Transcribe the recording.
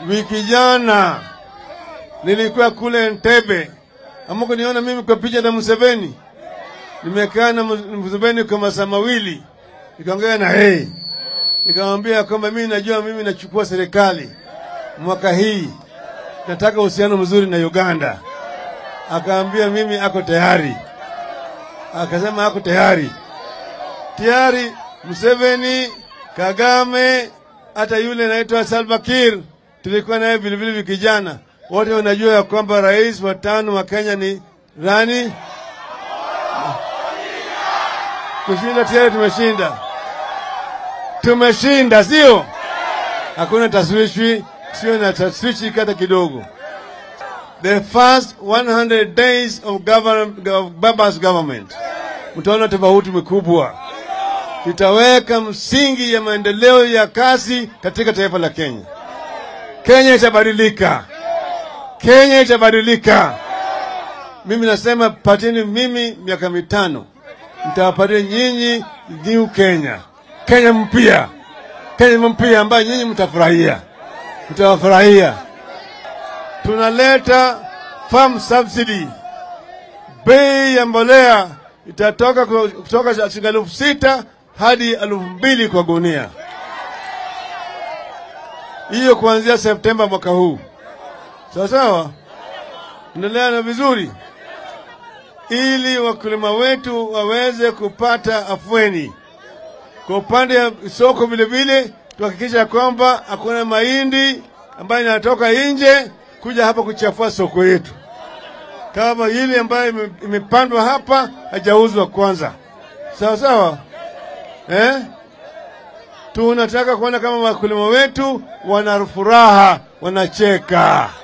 Wiki jana nilikuwa kule Entebbe, amako niona mimi kwa picha na Museveni, nimekaa na Museveni kwa masaa mawili, nikaongea na yeye, nikamwambia kwamba mimi najua mimi nachukua serikali mwaka hii, nataka uhusiano mzuri na Uganda. Akaambia mimi ako tayari, akasema ako tayari tayari. Museveni, Kagame, hata yule anaitwa Salva Kiir tulikuwa naye vilevile vikijana, wote wanajua ya kwamba rais wa tano wa Kenya ni nani? Kushinda tayari, tumeshinda, tumeshinda, sio? Hakuna taswishwi, sio na taswishi hata kidogo. The first 100 days of, government, of Baba's government, mtaona tofauti mkubwa tutaweka msingi ya maendeleo ya kasi katika taifa la Kenya. Kenya itabadilika, Kenya itabadilika. Mimi nasema pateni mimi miaka mitano, nitawapatia nyinyi new Kenya, Kenya mpya, Kenya mpya ambayo nyinyi mtafurahia, mtawafurahia. Tunaleta farm subsidy, bei ya mbolea itatoka kutoka shilingi elfu sita hadi elfu mbili kwa gunia, hiyo kuanzia Septemba mwaka huu. Sawa sawa, endelea na vizuri, ili wakulima wetu waweze kupata afueni. Kwa upande wa soko vile vile, tuhakikisha kwamba hakuna mahindi ambayo inatoka nje kuja hapa kuchafua soko yetu, kama ile ambayo imepandwa hapa hajauzwa kwanza. Sawa sawa. Eh? Tunataka kuona kama wakulima wetu wana furaha, wanacheka.